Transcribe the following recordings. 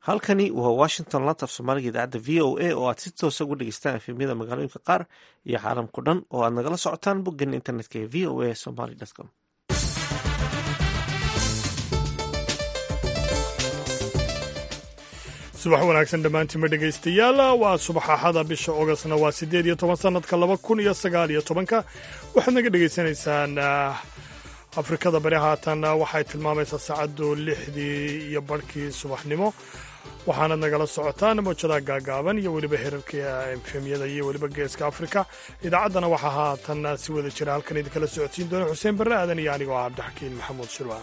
halkani waa washington lanta af soomaaliga idaacadda v o a oo aad si toosa uga dhegeystaan efemyada magaalooyinka qaar iyo caalamkao dhan oo aad nagala socotaan boggeena internetka ee v o a somaly com subax wanaagsan dhammaantiinma dhegaystayaal waa subax axada bisha ogostna waa siddeed iyo toban sannadka laba kun iyo sagaal iyo tobanka waxaad naga dhegaysanaysaan afrikada bari haatan waxay tilmaamaysaa saacaddu lixdii iyo barhkii subaxnimo waxaanad nagala socotaan mawjadaha gaagaaban iyo weliba herarka efemyada iyo weliba geeska afrika idaacaddana waxaa haatan si wada jira halkan idinkala socodsiin doona xuseen barre aadan iyo anigoo ah cabdixakiin maxamuud shirwaan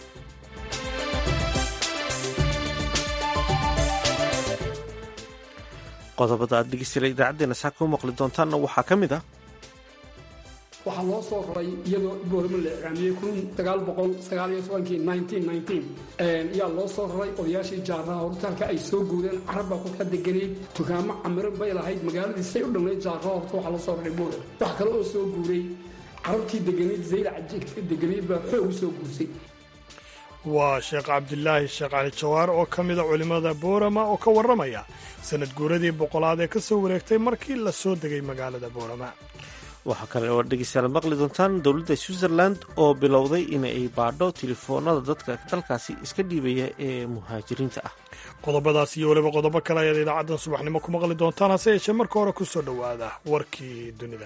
qodobada aad dhegeystayaal idaacaddeenna saa ku maqli doontaanna waxaa ka mid ah waxaa loo soo raray iyadoo boorama la iclaamiyey kun sagaal boqol sagaal iyo tobankii nineteen nineteen ayaa loo soo raray odayaashii jaaraha hortaalka ay soo guureen carabbaa ku ka deganeyd dukaamo camiran bay lahayd magaaladii say u dhamnayd jaaraha horta waxaa loo soo raray boora wax kale oo soo guuray carabtii deganeyd zaylac deganeyd baa xoog u soo guursay waa sheekh cabdilaahi sheekh cali jawaar oo ka mida culimmada boorama oo ka warramaya sanad guuradii boqolaad ee ka soo wareegtay markii la soo degay magaalada boorama waxaa kale oo dhegeystayaal maqli doontaan dowladda switzerland oo bilowday inay baadho telefoonada dadka dalkaasi iska dhiibaya ee muhaajiriinta ah qodobadaas iyo weliba qodobo kale ayaad idaacaddan subaxnimo ku maqli doontaan hase yeeshee marka hore ku soo dhowaada warkii dunida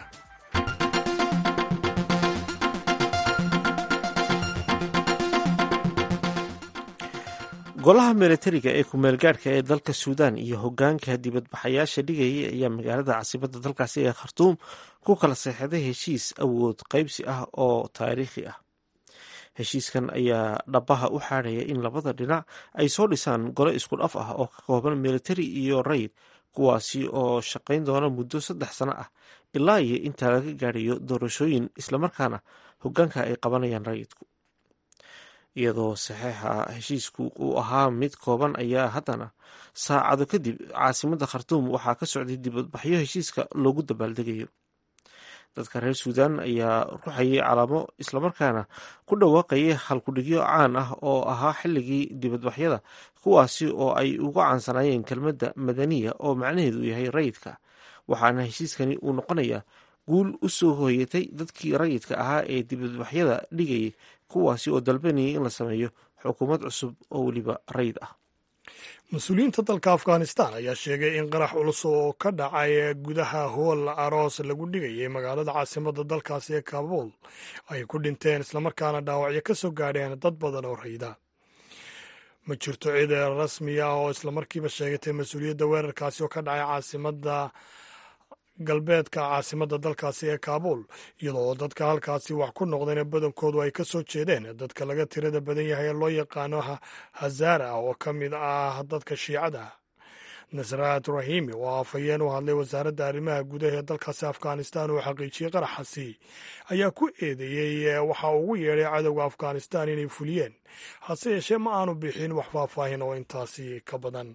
golaha milatariga ee kumeelgaadhka ee dalka suudaan iyo hogaanka dibadbaxayaasha dhigayay ayaa magaalada caasimadda dalkaasi ee khartuum ku kala seexday heshiis awood qaybsi ah oo taariikhi ah heshiiskan ayaa dhabaha u xaadhaya in labada dhinac ay soo dhisaan gole isku dhaf ah oo ka kooban militari iyo rayid kuwaasi oo shaqayn doona muddo saddex sano ah ilaa iyo intaa laga gaadhayo doorashooyin islamarkaana hogaanka ay qabanayaan rayidku iyadoo saxeixa heshiisku uu ahaa mid kooban ayaa haddana saacado kadib caasimadda khartuum waxaa ka socday dibadbaxyo heshiiska loogu dabaaldegayo dadka reer suudaan ayaa ruxayay calaamo islamarkaana ku dhawaaqayay halkudhigyo caan ah oo ahaa xilligii dibadbaxyada kuwaasi oo ay uga caansanaayeen kelmadda madaniya oo macnaheedu yahay rayidka waxaana heshiiskani uu noqonayaa guul u soo hooyatay dadkii rayidka ahaa ee dibadbaxyada dhigayay kuwaasi oo dalbanayay in la sameeyo xukuumad cusub oo weliba rayid ah mas-uuliyiinta dalka afghanistan ayaa sheegay in qarax culus oo ka dhacay gudaha hool aroos lagu dhigayay magaalada caasimadda dalkaasi ee kabuul ay ku dhinteen islamarkaana dhaawacyo ka soo gaadheen dad badan oo rayida ma jirto cid rasmi ah oo islamarkiiba sheegatay mas-uuliyadda weerarkaasi oo ka dhacay caasimadda galbeedka caasimadda dalkaasi ee kaabuul iyadoo dadka halkaasi wax ku noqdeen badankoodu ay ka soo jeedeen dadka laga tirada badan yahay ee loo yaqaano hazara oo ka mid ah dadka shiicada nasraat rahimi oo afhayeen u hadlay wasaaradda arrimaha gudaha ee dalkaasi afghanistan oo xaqiijiyey qaraxasi ayaa ku eedeeyey waxa ugu yeedhay cadowga afghanistan inay fuliyeen hase yeeshee ma aanu bixin wax faahfaahin oo intaasi ka badan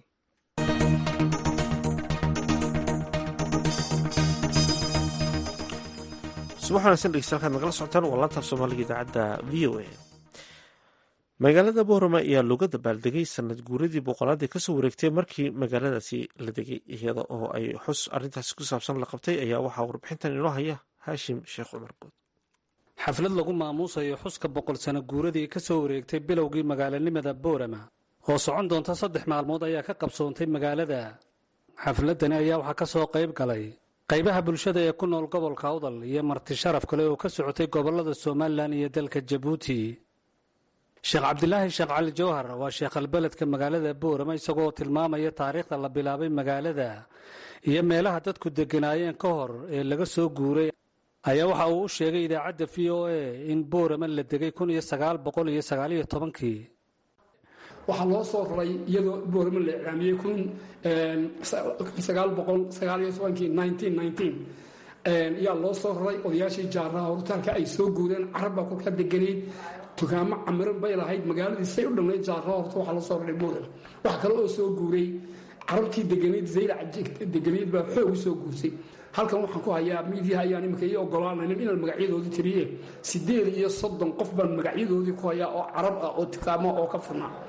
subax wanaagsan dhegeystayaal kaad nagala socotaan waa laantaaf soomaaliga idaacadda v o a magaalada boorama ayaa looga dabaaldegay sanad guuradii boqolaad ee kasoo wareegtay markii magaaladaasi la degay iyada oo ay xus arrintaasi ku saabsan la qabtay ayaa waxaa warbixintan inoo haya haashim sheekh cumar good xaflad lagu maamuusayo xuska boqol sano guuradii ka soo wareegtay bilowgii magaalanimada boorama oo socon doonta saddex maalmood ayaa ka qabsoontay magaalada xafladani ayaa waxaa ka soo qayb galay qaybaha bulshada ee ku nool gobolka awdal iyo marti sharaf kale oo ka socotay gobollada somalilan iyo dalka jabuuti sheekh cabdilaahi sheekh cali jawhar waa sheekhalbeledka magaalada boorama isagoo tilmaamaya taariikhda la bilaabay magaalada iyo meelaha dadku degganaayeen ka hor ee laga soo guuray ayaa waxa uu u sheegay idaacadda v o a in boorama la degay kun iyo sagaal boqol iyo sagaaliyo tobankii waxaa loo soo raray iyadoo boorama la iclaamiyey kun sagaal boqol sagaal iyo tobankii nineteen nineteen ayaa loo soo raray odayaashii jaaraha hortaalka ay soo guureen carabbaa ku ka deganeyd dukaamo camiran bay lahayd magaaladii say u dhamnayd jaaraha horta waxaa loo soo raray boorama wax kale oo soo guuray carabtii deganeyd zaylac deganeyd baa xoog u soo guursay halkan waxaan ku hayaa miidiyaha ayaan imika ii ogolaanayn inaan magacyadoodii tiriye sideed iyo soddon qof baan magacyadoodii ku hayaa oo carab ah oo dukaamo oo ka furnaa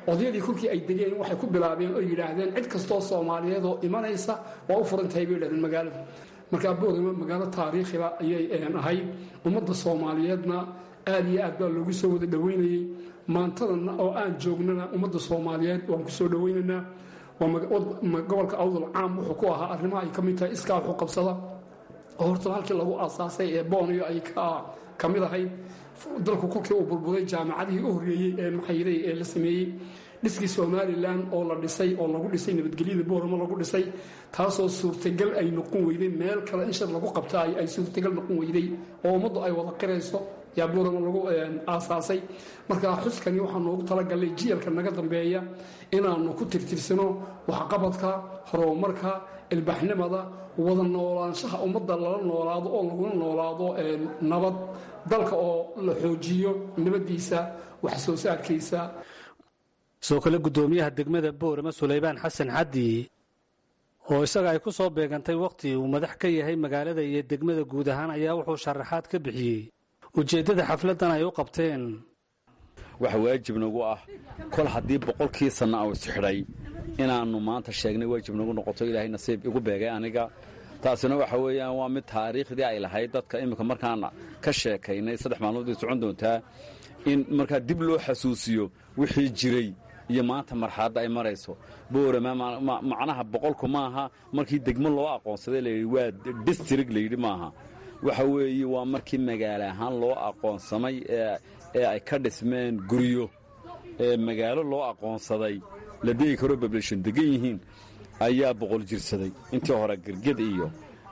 odayadii kolkii ay degeen waxay ku bilaabeen oo yidhaahdeen cid kastoo soomaaliyeed oo imanaysa waa u furan tahay bay yidhahdeen magaalada markaa boorama magaalo taariikhiba ayay ahayd ummadda soomaaliyeedna aad iyo aad baa loogu soo wada dhoweynayey maantadana oo aan joognana ummadda soomaaliyeed waan ku soo dhoweynaynaa gobolka awdal caam wuxuu ku ahaa arrimaha ay ka mid tahay iskaa wuxuu qabsada oo horta halkii lagu aasaasay ee booniyo ay ka mid ahayd dalku kolkii uu burburay jaamacadihii u horreeyey ee maxayday ee la sameeyey dhiskii somalilan oo la dhisay oo lagu dhisay nabadgelyada booramo lagu dhisay taasoo suurtagal ay noqon weyday meel kale in shir lagu qabta ay suurtagal noqon weyday oo ummaddu ay wada qirayso yaa booramo lagu aasaasay marka xuskani waxaa noogu talagalay jiyalka naga dambeeya inaannu ku tirtirsano waxqabadka horumarka ilbaxnimada wada noolaanshaha ummadda lala noolaado oo laguna noolaado nabad dalka oo la xoojiyo nabaddiisa wax soo saarkiisa sidoo kale guddoomiyaha degmada boorama sulaybaan xasan xaddi oo isaga ay ku soo beegantay wakhti uu madax ka yahay magaalada iyo degmada guud ahaan ayaa wuxuu sharaxaad ka bixiyey ujeeddada xafladdan ay u qabteen waxa waajib nagu ah kol haddii boqolkii sanna uu isxidhay inaannu maanta sheegnay waajib nagu noqoto ilaahay nasiib igu beegay aniga taasina waxa weeyaan waa mid taariikhdii ay lahayd dadka iminka markaan ka sheekaynay saddex maalmoodii socon doontaa in markaa dib loo xasuusiyo wixii jiray iyo maanta marxaladda ay marayso boorama macnaha boqolku maaha markii degmo loo aqoonsaday layidhi waa distrig layidhi maaha waxa weeye waa markii magaalo ahaan loo aqoonsamay ee ay ka dhismeen guryo ee magaalo loo aqoonsaday la degi karoo bablation degan yihiin ayaa boqol jirsaday intii hore gerged iyo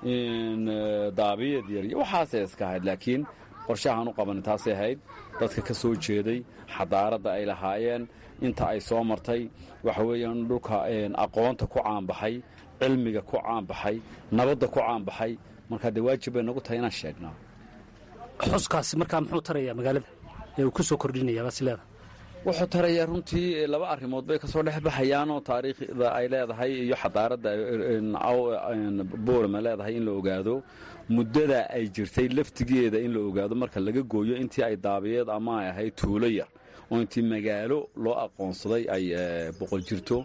daabiyad yar iyo waxaasay iska ahayd laakiin qorshahaan u qabanin taasay ahayd dadka ka soo jeeday xadaaradda ay lahaayeen inta ay soo martay waxa weeyaan dhulka aqoonta ku caanbaxay cilmiga ku caanbaxay nabadda ku caanbaxay markaa dee waajib bay nagu tahay inaan sheegnaa xuskaasi markaa muxuu tarayaa magaalada ee uu ku soo kordhinayaa basileeda wuxuu tarayaa runtii laba arrimood bay ka soo dhex baxayaanoo taariikhda ay leedahay iyo xadaaradda boorama leedahay in la ogaado muddada ay jirtay laftigeeda in la ogaado marka laga gooyo intii ay daabiyeed ama ay ahayd tuulo yar oo intii magaalo loo aqoonsaday ay boqol jirto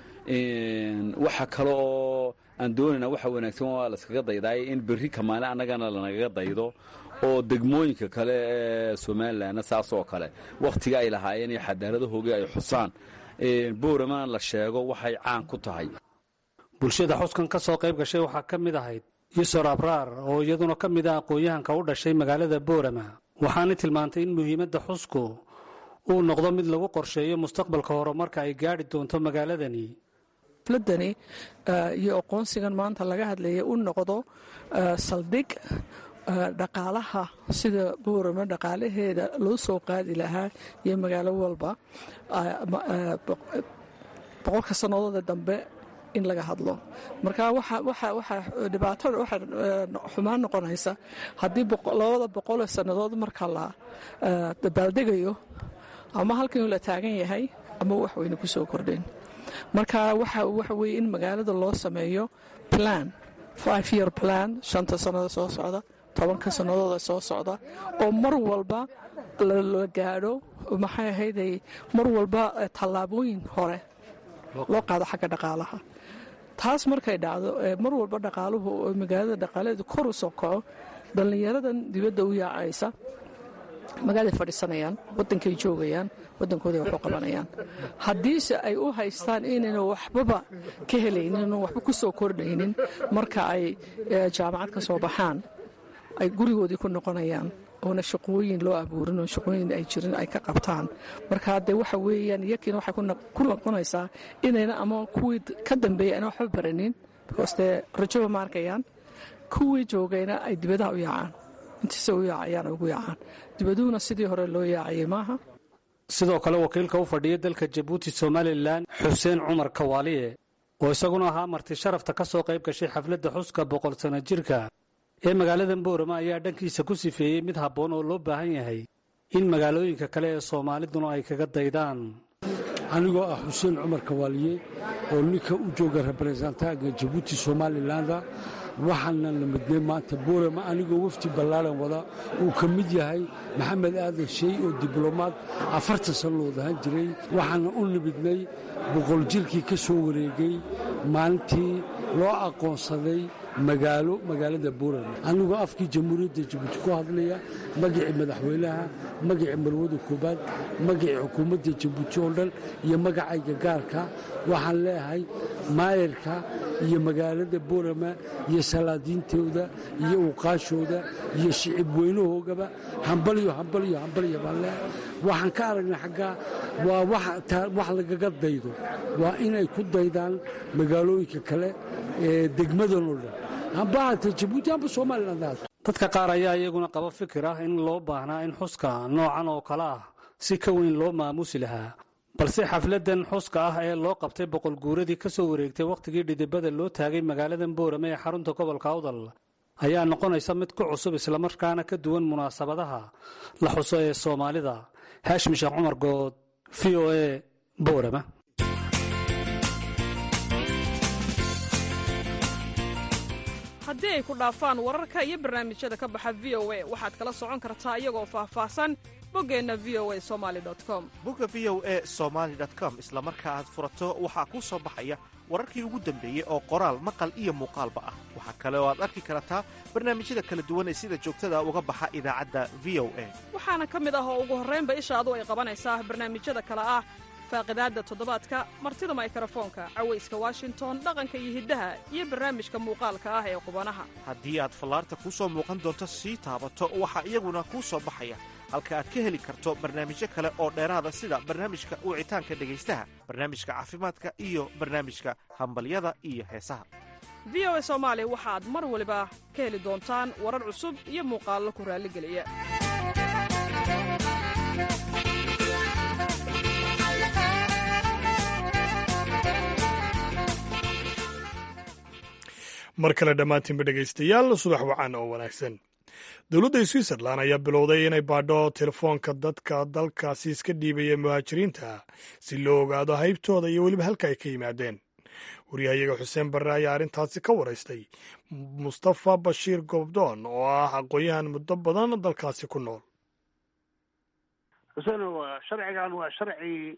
waxa kale oo aan doonayna waxa wanaagsan waa laskaga daydaay in berri kamaale annagana lanagaga daydo oo degmooyinka kale ee somalilanna saasoo kale wakhtiga ay lahaayeen iyo xadaaradahoogii ay xusaan booramana la sheego waxay caan ku tahay bulshada xuskan ka soo qayb gashay waxaa ka mid ahayd yusor abraar oo iyaduna ka mid ah aqoon-yahanka u dhashay magaalada boorama waxaana tilmaantay in muhiimadda xusku uu noqdo mid lagu qorsheeyo mustaqbalka horumarka ay gaadhi doonto magaaladani xafladani iyo aqoonsigan maanta laga hadlaya u noqdo saldhig dhaqaalaha sida boorama dhaqaalaheeda loo soo qaadi lahaa iyo magaalo walba boqolka sanadooda dambe in laga hadlo marka waxaa dhibaatada waxaa xumaan noqonaysa haddii labada boqoloo sannadood marka la dabaaldegayo ama halkan la taagan yahay ama wax weyne ku soo kordhin marka waxa weye in magaalada loo sameeyo plan five year plan shanta sannada soo socda tobanka sannadooda soo socda oo mar walba la gaadho maxay ahayday mar walba tallaabooyin hore loo qaado xagga dhaqaalaha taas markay dhacdo mar walba dhaqaaluhu magaalada dhaqaalaheedu kor u soo kaco dhallinyaradan dibadda u yaacaysa magaaladay fadhiisanayaan waddankay joogayaan waddankooday wax u qabanayaan haddiise ay u haystaan inayna waxbaba ka helaynin oo waxba ku soo kordhaynin marka ay jaamacad ka soo baxaan ay gurigoodii ku noqonayaan oona shaqooyin loo abuurin oo shaqooyin ay jirin ay ka qabtaan marka dee waxa weeyaan iyakiina waxay ku noqonaysaa inayna ama kuwii ka dambeeyay ayna waxba baranin because dee rajoba ma arkayaan kuwii joogayna ay dibadaha u yaacaan intiisa u yaacayaan ugu yaacaan dibaduhuna sidii hore loo yaacayay maaha sidoo kale wakiilka u fadhiya dalka jabuuti somalilan xuseen cumar kawaaliye oo isaguna ahaa marti sharafta ka soo qayb gashay xafladda xuska boqol sano jirka ee magaalada boorama ayaa dhankiisa ku sifeeyey mid habboon oo loo baahan yahay in magaalooyinka kale ee soomaaliduna ay kaga daydaan anigoo ah xuseen cumar kawaaliye oo ninka u jooga reberesentanka jabuuti somalilanda waxaana la midnay maanta boorama anigoo wafdi ballaaran wada uu ka mid yahay maxamed aadan sheey oo diblomaad afartan sannadood ahaan jiray waxaana u nimidnay boqol jirkii ka soo wareegay maalintii loo aqoonsaday magaalo magaalada boorama anigoo afkii jamhuuriyadda jabuuti ku hadlaya magacii madaxweynaha magacii marwada koobaad magacii xukuumadda jabuuti oo dhan iyo magacayga gaarka waxaan leeyahay maayarka iyo magaalada boorama iyo salaadiintooda iyo uqaashooda iyo shicib weynahoogaba hambalyo hambalyo hambalyo baan leeyahay waxaan ka aragnay xaggaa waa wax lagaga daydo waa inay ku daydaan magaalooyinka kale ee degmadan oo dhan dadka qaar ayaa iyaguna qaba fikir ah in loo baahnaa in xuska noocan oo kale ah si ka weyn loo maamusi lahaa balse xafladan xuska ah ee loo qabtay boqol guuradii ka soo wareegtay wakhtigii dhidibada loo taagay magaaladan boorame ee xarunta gobolka awdal ayaa noqonaysa mid ku cusub islamarkaana ka duwan munaasabadaha la xuso ee soomaalida haashim sheekh cumar good v o e boorama haddii ay ku dhaafaan wararka iyo barnaamijyada ka baxa v o a waxaad kala socon kartaa iyagoo faahfaahsan boggeenna v o a somali com bogga v o e somaali com isla marka aad furato waxaa kuu soo baxaya wararkii ugu dambeeyey oo qoraal maqal iyo muuqaalba ah waxaa kale oo aad arki kartaa barnaamijyada kala duwan ee sida joogtada uga baxa idaacadda v o a waxaana ka mid ah oo ugu horraynba ishaadu ay qabanaysaa barnaamijyada kale ah faaqidaadda toddobaadka martida maykarafoonka cawayska washington dhaqanka iyo hiddaha iyo barnaamijka muuqaalka ah ee qubanaha haddii aad fallaarta kuu soo muuqan doonto sii taabato waxaa iyaguna kuu soo baxaya halka aad ka heli karto barnaamijyo kale oo dheeraada sida barnaamijka wicitaanka dhegaystaha barnaamijka caafimaadka iyo barnaamijka hambalyada iyo heesaha v o a soomaali waxaad mar waliba ka heli doontaan warar cusub iyo muuqaallo ku raalligeliya mar kale dhammaantiinba dhegaystayaal subax wacan oo wanaagsan dowladda switzerlan ayaa bilowday inay baadho telefoonka dadka dalkaasi iska dhiibaya muhaajiriinta si loo ogaado haybtooda iyo weliba halka ay ka yimaadeen waryahayaga xuseen barre ayaa arrintaasi ka waraystay mustafa bashiir gobdoon oo ah aqoon-yahan muddo badan dalkaasi ku nool xuseen waa sharcigan waa sharci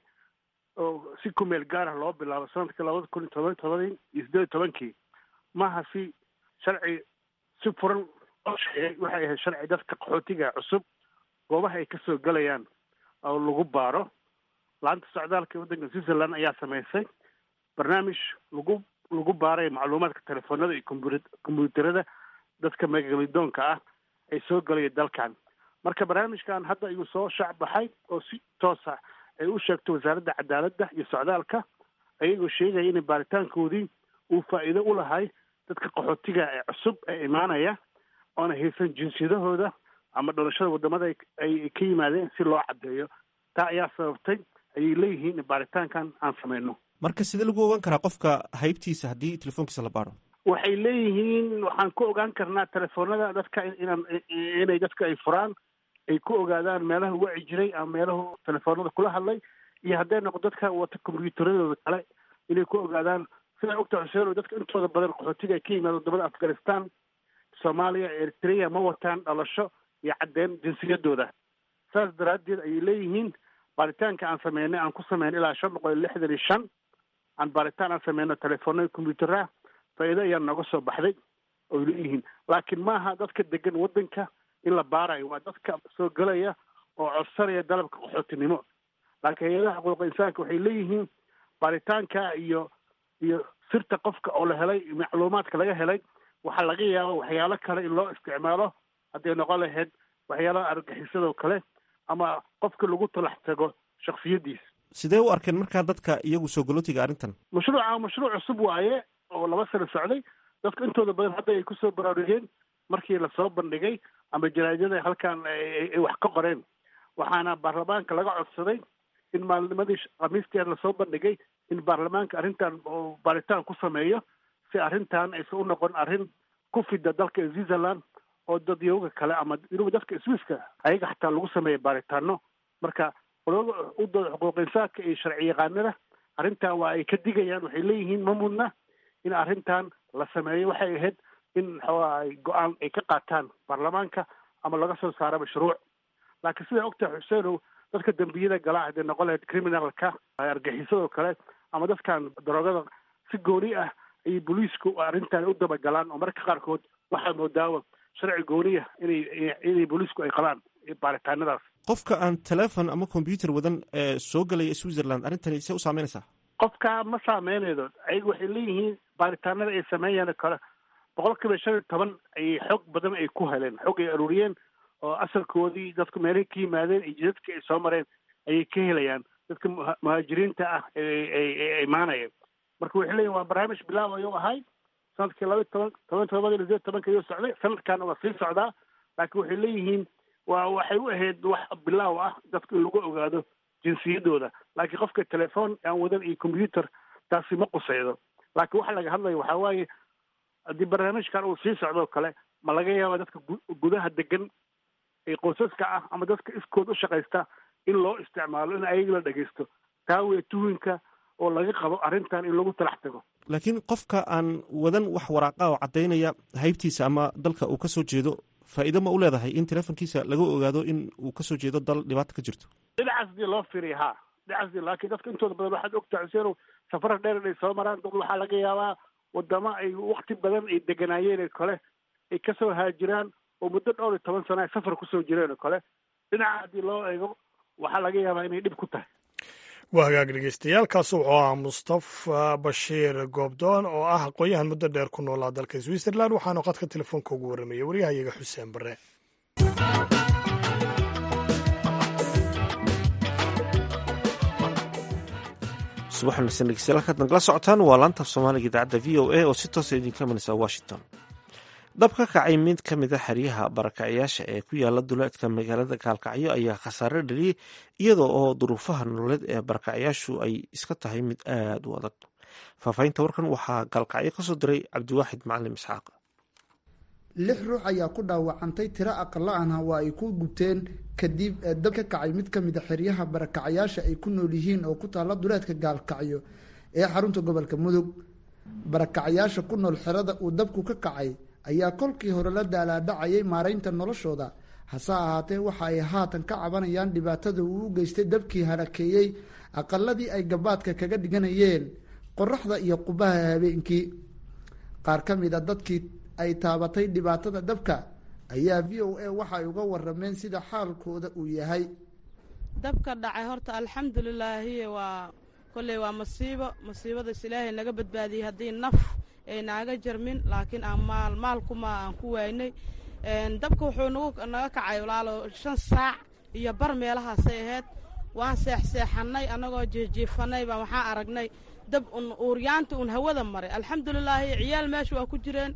oo si kumeel gaarah loo bilaabo sanadkii labada kun iyo toban tobadii iyo siddeed iyo tobankii maaha si sharci si furan loo sheegay waxay ahayd sharci dadka qaxootiga cusub goobaha ay kasoo gelayaan oo lagu baaro laanta socdaalka waddanka switzerland ayaa samaysay barnaamij lagu lagu baaray macluumaadka telefoonada iyo kombu kombyuutarada dadka magamidoonka ah ay soo gelaya dalkan marka barnaamijkan hadda ayuu soo shaac baxay oo si toosa ay u sheegto wasaaradda cadaaladda iyo socdaalka ayagoo sheegaya in baaritaankoodii uu faa'iido u lahay dadka qaxootiga ee cusub ee imaanaya oona haysan jinsiyadahooda ama dhalashada waddamada ay ka yimaadeen si loo caddeeyo taa ayaa sababtay ayay leeyihiin in baaritaankan aan samayno marka sidee lagu ogaan karaa qofka haybtiisa haddii telefoonkiisa la baaro waxay leeyihiin waxaan ku ogaan karnaa telefoonada dadka inaan inay dadka ay furaan ay ku ogaadaan meelaha waci jiray ama meelahu telefoonada kula hadlay iyo hadday noqo dadka wata kombyuutaradooda kale inay ku ogaadaan sidaa ogta xuseen oo dadka intooda badan qaxootiga ay ka yimaado wadamada afghanistan soomaaliya eritrea ma wataan dhalasho iyo caddeyn jinsiyadooda saas daraaddeed ayay leeyihiin baaritaanka aan sameynay aan ku sameynay ilaa shan boqol iyo lixdan iyo shan aan baaritaan aan sameyno telefoonada combyutaraha faa'iido ayaa nooga soo baxday oy leeyihiin laakiin maaha dadka degan waddanka in la baarayo waa dadka soo gelaya oo codsanaya dalabka qaxootinimo laakiin hay-adaha xuquuqa insaanka waxay leeyihiin baaritaanka iyo iyo sirta qofka oo la helay macluumaadka laga helay waxaa laga yaaba waxyaalo kale in loo isticmaalo hadday noqon lahayd waxyaalaha argagixisadoo kale ama qofka lagu talax tago shaksiyadiisa sidee u arkeen markaa dadka iyagu soo galootiga arrintan mashruuca mashruuc cusub waaye oo laba sano socday dadka intooda badan hadda ay kusoo baraarugeen markii lasoo bandhigay ama jaraadada halkan ay wax ka qoreen waxaana baarlamaanka laga codsaday in maalnimadii khamiistii lasoo bandhigay in baarlamaanka arrintan oo baaritaan ku sameeyo si arrintan aysan u noqon arrin ku fida dalka switzerland oo dadyooga kale ama inuba dadka swisska ayaga xataa lagu sameeya baaritaano marka qolada u dooda xuquuq insaanka iyo sharci yaqaanada arrintan waa ay ka digayaan waxay leeyihiin ma mudna in arrintan la sameeyo waxay ahayd in maxaa ay go-aan ay ka qaataan baarlamaanka ama laga soo saaro mashruuc laakiin sidaa ogtahay xuseenow dadka dembiyada galaa hadee noqon lahayd criminalka argaxisadoo kale ama dadkan daroogada si gooni ah ayay booliisku arrintan u dabagalaan oo mararka qaarkood waxaa moodaaba sharci gooniya inay inay booliisku ay qabaan baaritaanadaas qofka aan telefon ama combyuter wadan ee soo gelaya switzerland arrintani see u saameynaysaa qofka ma saameynaydo ayaga waxay leeyihiin baaritaanada ay sameeyaan oo kale boqol kiiba shan iyo toban ayay xoog badan ay ku heleen xoog ay aruuriyeen oo asalkoodii dadku meelay ka yimaadeen iyo jidadka ay soo mareen ayay ka helayaan dadka muhaajiriinta ah ee imaanaya marka waxay leeyihin waa barnaamij bilaaw ayuu ahay sanadkii laba toban toban todobada iyo tobanka ayuu socday sanadkaana waa sii socdaa laakiin waxay leeyihiin waa waxay u ahayd wax bilaaw ah dadku in lagu ogaado jinsiyadooda laakiin qofka telefoon aan wadan iyo combyuter taasi ma quseydo laakiin waxa laga hadlaya waxaa waaye haddii barnaamijkan uu sii socdoo kale ma laga yaaba dadka gudaha degan ee qoysaska ah ama dadka iskood u shaqaysta in loo isticmaalo in ayaga la dhegeysto taa weye tuhinka oo laga qabo arrintan in lagu talax tago laakiin qofka aan wadan wax waraaqa oo caddaynaya haybtiisa ama dalka uu ka soo jeedo faa'iido ma u leedahay in telefonkiisa laga ogaado in uu kasoo jeedo dal dhibaata ka jirto dhinacaas dii loo fiiriya ha dhinacaas dii laakiin dadka intooda badan waxaad ogtahay xuseenow safara dheer inay soo maraan dad waxaa laga yaabaa wadamo ay wakti badan ay deganaayeen oo kale ay kasoo haajiraan oo muddo dhowr iyo toban sana ay safar kusoo jireen oo kale dhinaca haddii loo eego waxaa laga yaabaa inay dhib ku tahay waa hagaag dhegeystayaaalkaas wuxuu ahaa mustafa bashiir goobdoon oo ah aqoon-yahan muddo dheer ku noolaa dalka switzerland waxaanu qadka telefoonka ugu warramayay waryahayaga xuseen bare subax wanaagsan dhegeystayaal halkaad nagala socotaan waa laanta af soomaaliga idaacadda v o a oo si toosa idinka imanaysa washington dab ka kacay mid ka mid a xeryaha barakacyaasha ee ku yaala duleedka magaalada gaalkacyo ayaa khasaare dhaliyey iyadoo oo duruufaha nololeed ee barakacyaashu ay iska tahay mid aada u adag faahfaahinta warkan waxaa gaalkacyo kasoo diray cabdiwaaxid macalim isxaaq lix ruux ayaa ku dhaawacantay tiro aqala ahna waa ay ku gubteen kadib dab ka kacay mid ka mid a xeryaha barakacyaasha ay ku nool yihiin oo ku taalla duleedka gaalkacyo ee xarunta gobolka mudug barakacyaasha ku nool xerada uu dabku ka kacay ayaa kolkii hore la daalaadhacayay maaraynta noloshooda hase ahaatee waxa ay haatan ka cabanayaan dhibaatada uu u geystay dabkii harakeeyey aqaladii ay gabaadka kaga dhiganayeen qoraxda iyo qubaha habeenkii qaar ka mid a dadkii ay taabatay dhibaatada dabka ayaa v o a waxa ay uga warameen sida xaalkooda uu yahay dabka dhacay horta alxamdulilaahi waa kolley waa masiibo masiibadaas ilaahay naga badbaadiyey haddii naf ay naaga jarmin laakiin aan maal maalkuma aan ku waynay dabka wuxuu nagu naga kacay walaalo shan saac iyo bar meelahaasay ahayd waan seexseexannay annagoo jiifjiifannay baa waxaan aragnay dab un uuryaanta un hawada maray alxamdulilaahi ciyaal meesha waa ku jireen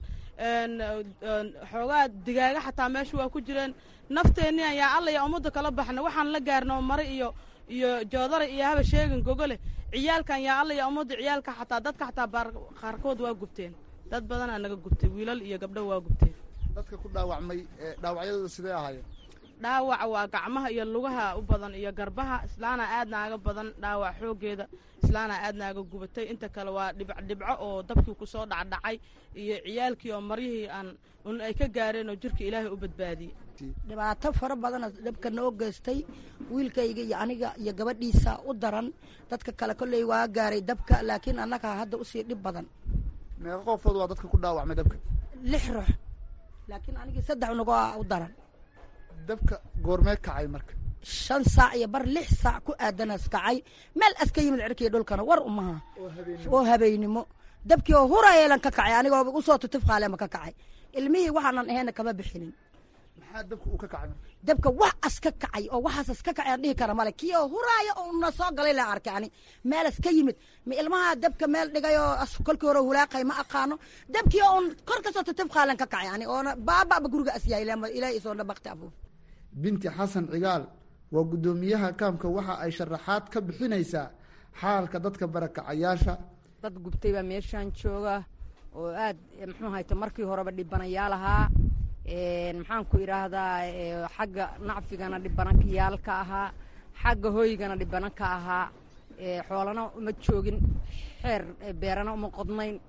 xoogaa digaaga xataa meesha waa ku jireen nafteenni ayaa allaya ummadda kala baxna waxaan la gaarnoo mare iyo iyo joodara iyo haba sheegin gogole ciyaalkan yaa allaya ummadda ciyaalka xataa dadka xataa qaarkood waa gubteen dad badanaa naga gubtay wiilal iyo gabdho waa gubteen dadka ku dhaawacmay dhaawacyadooda sidee ahaayeen dhaawaca waa gacmaha iyo lugaha u badan iyo garbaha islaana aad naaga badan dhaawac xooggeeda islaana aad naaga gubatay inta kale waa dhibcdhibco oo dabkii kusoo dhacdhacay iyo ciyaalkii oo maryihii aan un ay ka gaareen oo jirka ilaahay u badbaadiyey dhibaato fara badana dabka noo geystay wiilkayga iyo aniga iyo gabadhiisa u daran dadka kale kolley waa gaaray dabka laakiin annaga hadda usii dhib badan meeqa qofood waa dadka ku dhaawacmay dabka lix ruux laakiin anigii saddex unagoo u daran dabka goormee kacay marka shan saac iyo bar lix saac ku aadanas kacay meel aska yimid cirkiiyo dhulkana war umaha oo habeynimo dabkii oo hurayeelan ka kacay anigoo usoo tutif qaaleema ka kacay ilmihii waxaanan ahayna kama bixinin maxaa dabka uu ka kacay dabka wax as ka kacay oo waxaasas ka kacay aan dhihi kara male kii oo huraaya oo na soo galay la arkay ani meelas ka yimid ma ilmaha dabka meel dhigay oo kolkii hore hulaaqay ma aqaano dabkii oo un kor kasoo tutif qaalen ka kacay ani oona baababa guriga as yahay ilaahay isoo dhabaqti afuuf binti xasan cigaal waa guddoomiyaha kaamka waxa ay sharaxaad ka bixinaysaa xaalka dadka barakacayaasha dad gubtay baa meeshaan jooga oo aad muxuu hayta markii horeba dhibanayaal ahaa maxaan ku idhaahdaa xagga nacfigana dhibanankayaal ka ahaa xagga hoygana dhibanan ka ahaa xoolana uma joogin xeer beerana uma qodnayn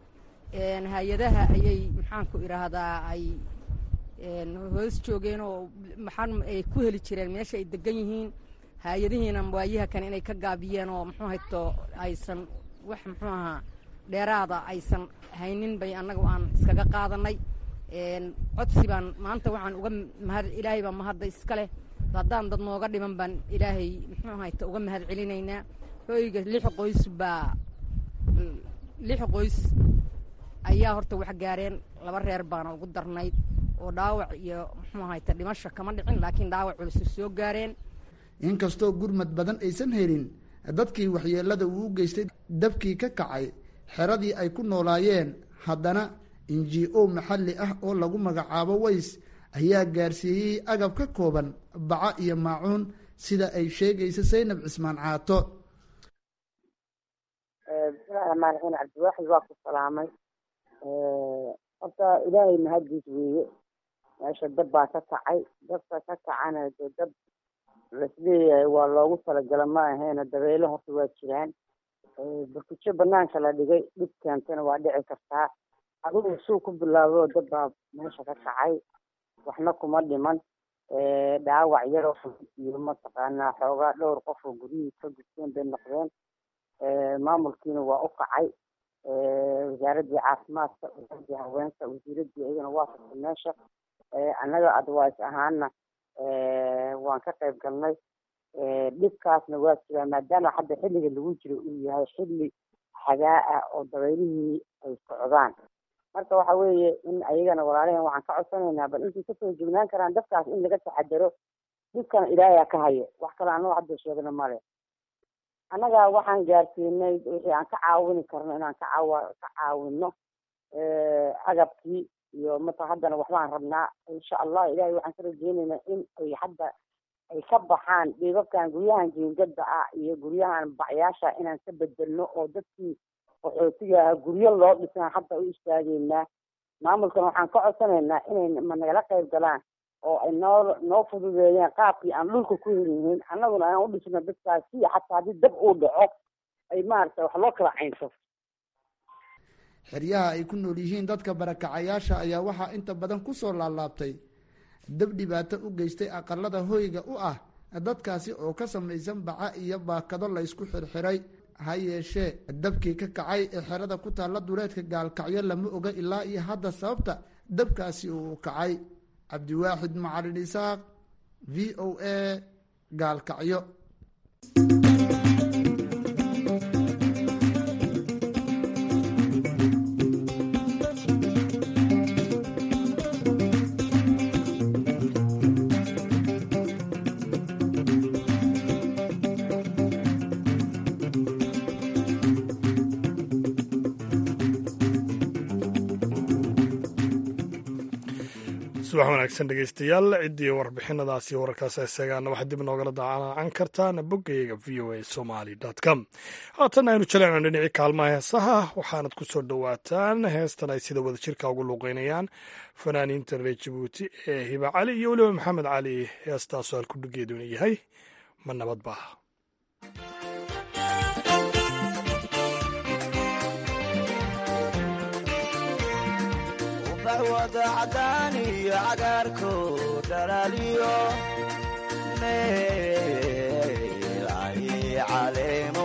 hay-adaha ayay maxaanku idhaahdaa ay hoos joogeen oo maxaan ay ku heli jireen meesha ay degan yihiin hay-adihiina waayaha kane inay ka gaabiyeen oo muxuu hayto aysan wax muxuu ahaa dheeraada aysan haynin bay annaga aan iskaga qaadanay codsi baan maanta waxaan uga mahad ilaahay baa mahadda iska leh haddaan dad nooga dhiman baan ilaahay muxuu hayta uga mahad celinaynaa hooyga lix qoys baa lix qoys ayaa horta wax gaareen laba reer baana ugu darnayd oo dhaawac iyo muxuu hayta dhimasho kama dhicin laakiin dhaawac culusu soo gaareen inkastoo gurmad badan aysan helin dadkii waxyeelada uu u geystay dabkii ka kacay xeradii ay ku noolaayeen haddana inji o maxalli ah oo lagu magacaabo ways ayaa gaarsiiyey agab ka kooban baca iyo maacuun sida ay sheegaysa saynab cismaan caato bismillahi raxmaan raxiim cabdiwaaxid waa ku salaamay horta ilaahay mahaddiis weeye meesha dab baa ka kacay dabka ka kacana dee dab laisleeyahay waa loogu talagala ma aheena dabeelo horta waa jiraan barkujo banaanka la dhigay dhib keentana waa dhici kartaa adigu suu ku bilaabo dab baa meesha ka kacay waxna kuma dhiman dhaawac yaroo iyo mataqaanaa xoogaa dhowr qof oo guryihii ka gudteen bay noqdeen maamulkiina waa u kacay wasaaraddii caafimaadka wasaaradii haweenka wasiiraddii iyagana waa furtay meesha annaga advice ahaana waan ka qayb galnay dhibkaasna waa jiraa maadaama hadda xilliga lagu jiro uu yahay xilli xagaa ah oo dabeylihii ay socdaan marka waxa weeye in ayagana walaalaheen waxaan ka codsanaynaa bal intay kasoo joognaan karaan dadkaas in laga taxadaro dhibkana ilaayaa ka hayo wax kale annago hadda sheegna male annaga waxaan gaarsiinay wixii aan ka caawini karno inaan ka caawa ka caawino agabkii iyo mata haddana waxbaan rabnaa insha allah ilahay waxaan ka rajeynaynaa in ay hadda ay ka baxaan dhiibabkan guryahan jiingada ah iyo guryahan bacyaasha inaan ka bedelno oo dadkii qaxootiga aha guryo loo dhisaan hadda u istaageynaa maamulkan waxaan ka codsanaynaa inay ma nagala qayb galaan oo ay noo noo fududeeyeen qaabkii aan dhulka ku heliyihiin annaguna aan u dhisno dadkaas si xataa haddii dab uu dhaco ay maaragtay wax loo kala caynso xeryaha ay ku nool yihiin dadka barakacayaasha ayaa waxaa inta badan kusoo laalaabtay dab dhibaato u geystay aqalada hoyga u ah dadkaasi oo ka samaysan baca iyo baakado laysku xirxiray ha yeeshee dabkii ka kacay ee xerada ku taalla duleedka gaalkacyo lama oga ilaa iyo hadda sababta dabkaasi uu kacay cabdiwaaxid macalin isaaq v o a gaalkacyo subax wanaagsan dhegeystayaal ciddii warbixinadaasi wararkaas isagaana waxaad dib noogala daacan kartaan boggayaga v o a somaly com haatan aynu jaleecno dhinacii kaalmaha heesaha waxaanad ku soo dhowaataan heestan ay sida wadajirka ugu luuqeynayaan fanaaniinta reer jabuuti ee hiba cali iyo weliba maxamed cali heestaasoo halkudhigeeduna yahay ma nabadba wada cadaan iyo cagaarko dhalaaliyo meel ay caleemo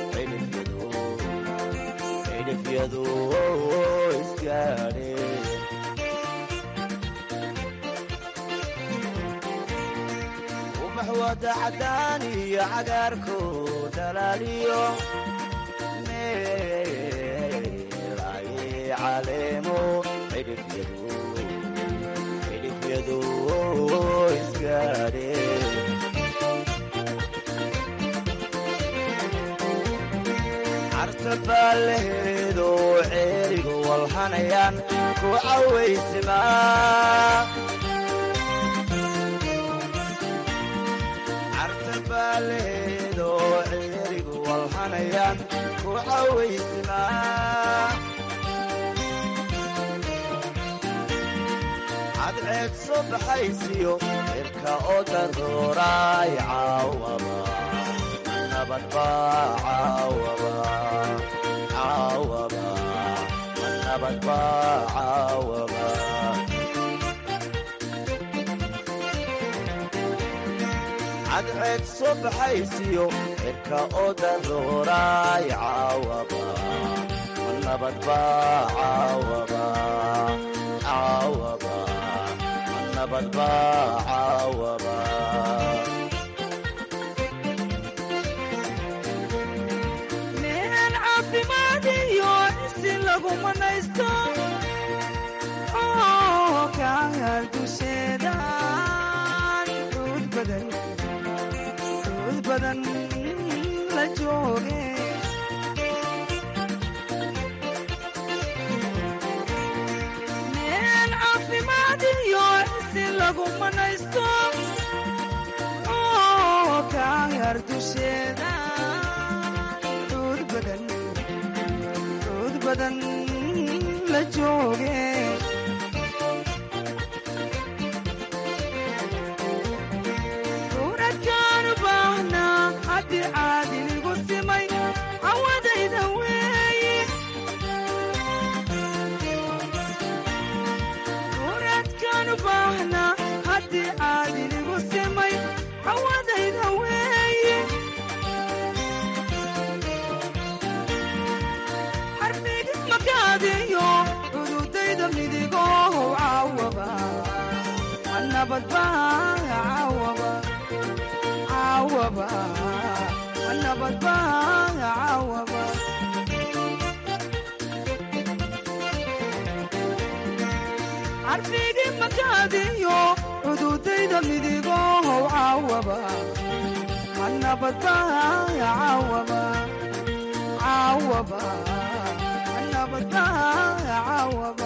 cidhifyadu isgaadhe ubax wada cadaan iyo cagaarko dhalaaliyo meel ay caleemo cidhifyadu isgaadhe carta baalleheedo ceerigu walhanayaan ku cawaysimaa carta baalleheedo ceerigu walhanayaan ku cawaysimaa cadceed soo baxaysiyo cirka oo daruuraay caawaba nabadba caawaba caawaba nabadba caawaba cadceed soo baxaysiyo cirka oo darooraay caawaba ma nabadba caawaba caawaba ma nabadba caawaba meel caafimaadiyo isi lagu manaysto oo kaangal dusheedaan xuud badan xuud badan la jooge meel caafimaadiyo isi lagu manaysto oo kaangal dusheedaan xuud badan xuud badan la jooge suuradkaan u baahnaa haddii caadiligu simay cawadayda weeye suuradkaan u baahnaa haddii caadiligu simay cawadayda weeye xarbigi makaadiyo cududayda midigoohow caawaba ma nabadba caawaba caawaba ma nabadba caawaba xarbigi makaadiyo cududayda midigoohow caawaba ma nabadba caawaba caawaba ma nabadba caawaba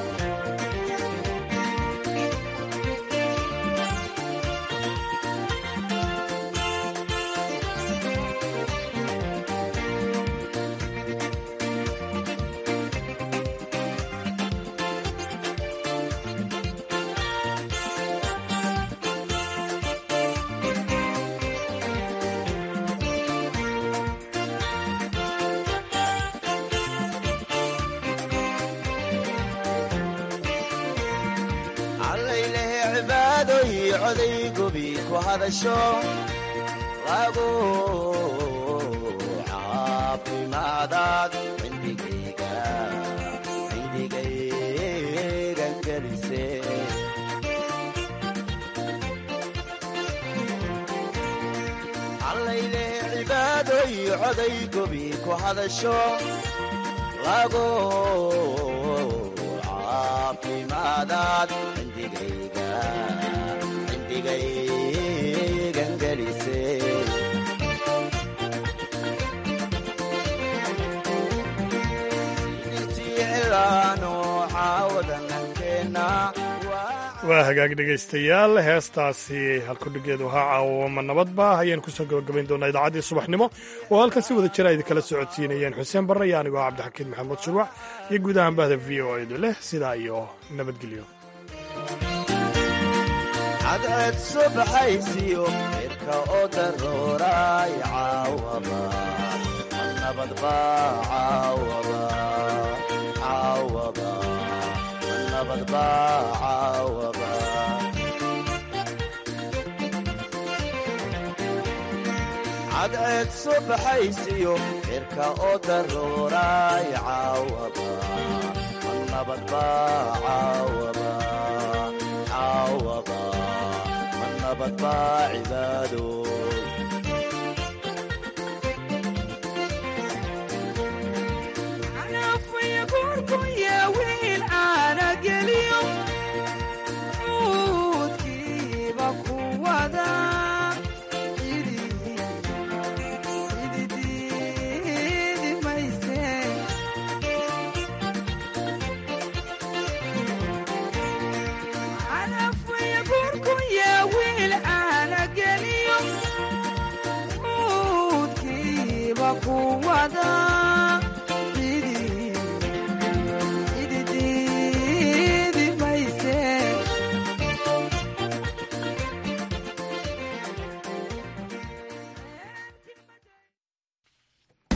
allaylehe cibaadooy coday gobi ku hadasho lagu caafimaadaad cindigayga cindigayga gelise allaylehe cibaadooy coday gobi ku hadasho lagu caafimaadaad cindigayga cindigaygan gelise sidirtiicilaano caawadanankeenna waa hagaag dhegaystayaal heestaasi halkudhigeedu ahaa caawama nabadba ayaan kusoo gabagabayn doonaa idaacaddii subaxnimo oo halkan si wada jira idinkala socodsiinayeen xuseen barre iyo anigoo cabdixakiin maxamuud shurwac iyo guud ahaan bahda v o edu leh sidaa iyo nabadgelyo cadceed soo baxaysiyo cirka oo darooraay caawaba ma nabadba caawaba caawaba ma nabadba caawaba cadceed soo baxaysiyo cirka oo darooraay caawaba ma nabadba caawaba caawaba ma nabadba cibaadoy anafaya korkuya wiil caana geliyo cuudkiiba ku wada cididiidi mayse anafaya korkuya wiil caana geliyo cuudkiiba ku wada